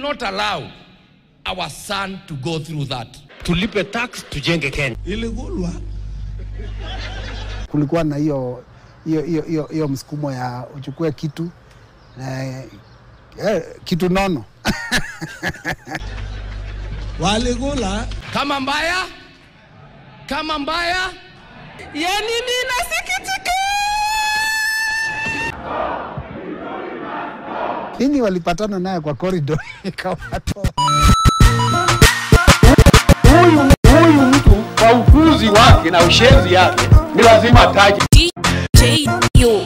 not allow our son to go through that. tulipe tax tujenge Kenya. Iligulwa. kulikuwa na hiyo hiyo hiyo hiyo hiyo msukumo ya uchukue kitu eh, eh, kitu nono Waligula. Kama mbaya, kama mbaya, Yani ninasikitika. Ninyi walipatana naye kwa corridor ikawatoa. Huyu mtu kwa upuzi wake na ushenzi yake ni lazima ataje. DJ you. You.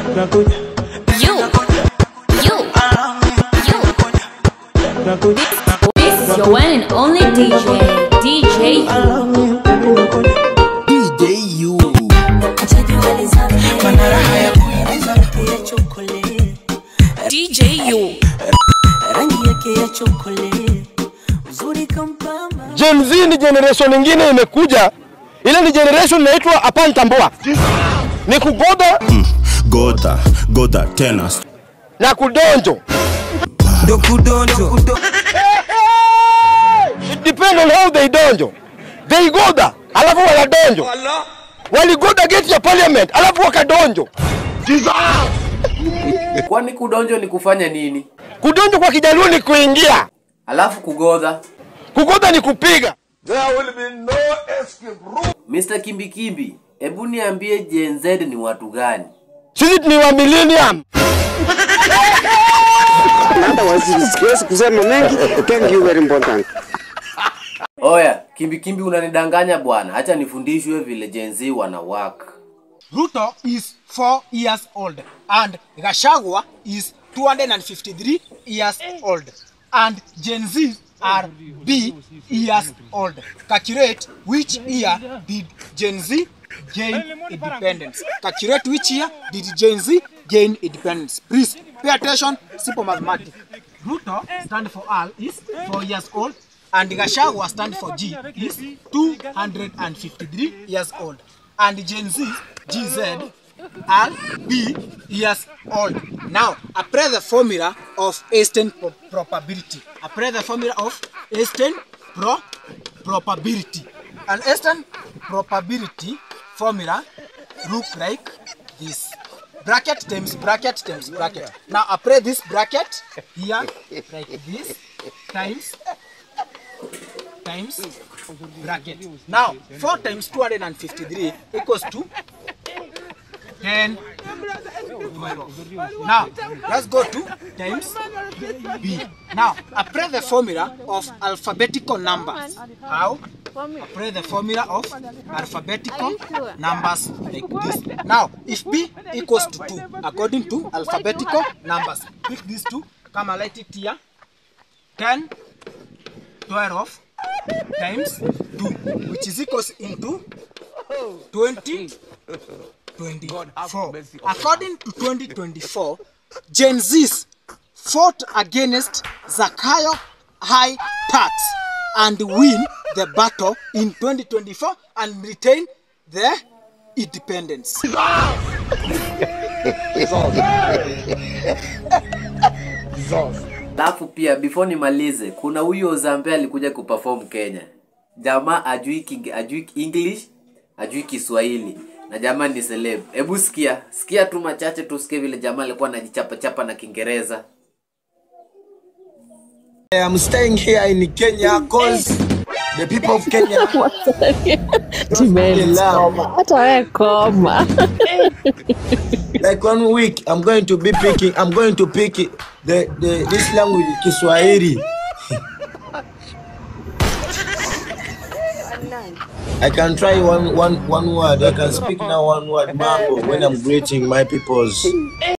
You. You. This is your one and only DJ. DJ you. DJ you. rangi yake ya chokole uzuri kampamba Gen Z ni generation nyingine imekuja, ile ni generation inaitwa apantambua, ni kugoda Goda, goda tena. na kudonjo. It depend on how they donjo. They goda, alafu wanadonjo. Waligoda gate ya parliament, alafu wakadonjo. Kwani kudonjo ni kufanya nini? Kudonjo kwa kijaluo ni kuingia, Alafu kugodha. kugoda ni kupiga. Mr. Kimbikimbi, hebu niambie Gen Z ni watu gani? Sisi ni wa millennium. siwezi kusema mengi. Thank you very important. Oya, Kimbikimbi unanidanganya bwana. Acha nifundishwe vile Gen Z wana work. Ruto is 4 years old and Gashagwa is 253 years old and Gen Z are B years old. Calculate which year did Gen Z gain independence. Calculate which year did Gen Z gain independence. Please pay attention, simple mathematics. Ruto stand for R is 4 years old and Gashagwa stand for G is 253 years old and Gen Z GZ are B years old. Now, apply the formula of Einstein pro- probability. Apply the formula of Einstein pro probability. And Einstein probability formula look like this. Bracket times bracket times bracket. Now apply this bracket here like this times times bracket. Now 4 times 253 equals to 10 12. Now let's go to times B. Now apply the formula of alphabetical numbers. How? Apply the formula of alphabetical numbers like this. Now if B equals to 2 according to alphabetical numbers, pick these two, come and write it here. 10, 12 times 2 which is equals into 20 24 according to 2024 gen z's fought against zakayo high tax and win the battle in 2024 and retain their independence Alafu pia before nimalize, kuna huyu Ozambe alikuja kuperform Kenya. Jamaa ajui king, ajui English, ajui Kiswahili na jamaa ni celeb. Hebu sikia, sikia tu machache tusikie vile jamaa alikuwa anajichapa chapa na Kiingereza. I'm staying here in Kenya because the people of Kenya they love. hata wewe koma Like one week, I'm going to be picking. I'm going to pick it- the, the this language Kiswahili. I can try one one one word. I can speak now one word mambo when I'm greeting my peoples.